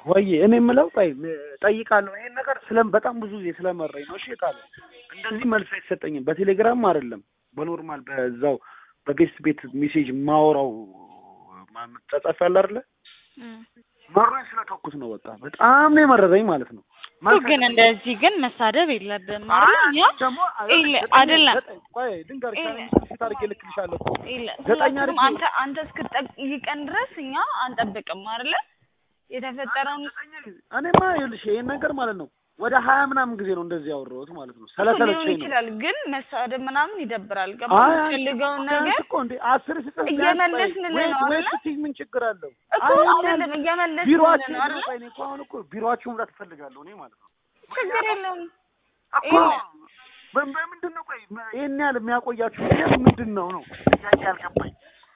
ወይ እኔ የምለው ቆይ ጠይቃለሁ። ይሄን ነገር ስለም በጣም ብዙ ጊዜ ስለመረኝ ነው። እሺ ቃል እንደዚህ መልስ አይሰጠኝም። በቴሌግራም አይደለም በኖርማል በዛው በጌስት ቤት ሜሴጅ ማወራው ጻጻፍ ያለ አይደለ እም። መሮኝ ስለተኩት ነው። በቃ በጣም ነው የመረረኝ ማለት ነው። እኮ ግን እንደዚህ ግን መሳደብ የለብም አይደል? እኛ ደግሞ ይለ- አይደለም። ቆይ ድንገርሽ ይለ- ፊት አድርጌ ልክልሻለሁ እኮ ይለ- ዘጠኝ ሁላችንም አድርጌ- አንተ አንተ እስክትጠይቀን ድረስ እኛ አንጠብቅም አይደለ? የተፈጠረውን እኔማ ይኸውልሽ ይሄን ነገር ማለት ነው ወደ ሀያ ምናምን ጊዜ ነው እንደዚህ ያወራሁት ማለት ነው። ሊሆን ስለሰለቸኝ ነው። ይችላል፣ ግን መሳደብ ምናምን ይደብራል። ገባ አይ የምትፈልገውን ቢያንስ ነገር እኮ እንዴ አስር ስጽፍ እየመለስንልህ ቢያንስ ነው ወይ- ወይ አይደለ? ስትይ ምን ችግር አለው? እኮ አይ አይደለም እየመለስንልህ ቢሮአችሁ ነው አይደለ? እኔ እኮ አሁን እኮ ቢሮአችሁ መምጣት እፈልጋለሁ እኔ ማለት ነው ችግር የለውም። እኮ በ- በምንድን ነው ቆይ መ- ይሄን ያህል የሚያቆያችሁ ምክንያት ምንድን ነው ነው ጥያቄ ያልገባኝ።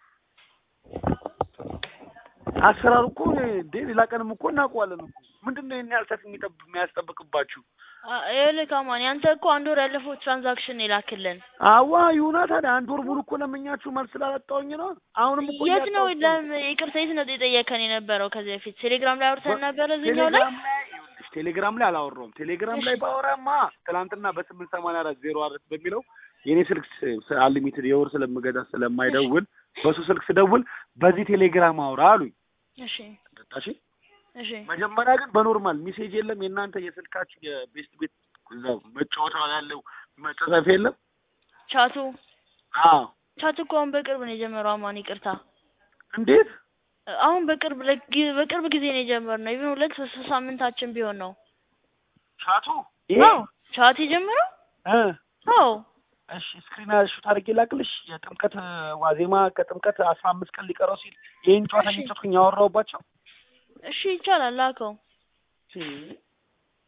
አሰራሩ እኮ እንዴ ሌላ ቀንም እኮ እናውቀዋለን እኮ ምንድን ነው ይሄን ያህል ሰፊ የሚጠብ የሚያስጠብቅባችሁ? ይኸውልህ ካማን ያንተ እኮ አንድ ወር ያለፈው ትራንዛክሽን የላክልን አዋ ይሁና ታዲያ አንድ ወር ሙሉ እኮ ለምኛችሁ መልስ ስላላጣሁኝ ነው። አሁንም እኮ የት ነው እያጣሁት ለም ይቅርታ የት ነው የጠየከን የነበረው ከዚህ በፊት ቴሌግራም ላይ አውርተን ነበረ እዚህኛው ላይ ቴሌግራም ላይ ይኸውልሽ፣ ቴሌግራም ላይ አላወራሁም። ቴሌግራም ላይ ባወራማ ትናንትና በስምንት ሰማንያ አራት ዜሮ አራት በሚለው የኔ ስልክ አንሊሚትድ የወር ስለምገዛ ስለማይደውል በሱ ስልክ ስደውል በዚህ ቴሌግራም አውራ አሉኝ። እሺ ጠጣሽ እሺ መጀመሪያ ግን በኖርማል ሜሴጅ የለም የእናንተ የስልካችሁ የቤስት ቤት እዛው መጫወቻ ያለው መጻጻፍ የለም። ቻቱ አዎ ቻቱ እኮ አሁን በቅርብ ነው የጀመረው አማን ይቅርታ እንዴት አሁን በቅርብ ለጊ- በቅርብ ጊዜ ነው የጀመርነው ኢቭን ሁለት ሶስት ሳምንታችን ቢሆን ነው ቻቱ ይሄ አዎ ቻት የጀመረው እ አዎ እሺ ስክሪን ሹት አድርጌ ላክልሽ። የጥምቀት ዋዜማ ከጥምቀት አስራ አምስት ቀን ሊቀረው ሲል ይህን ጨዋታ እሺ። የሚጨትኩኝ ያወራሁባቸው እሺ ይቻላል ላከው ሲ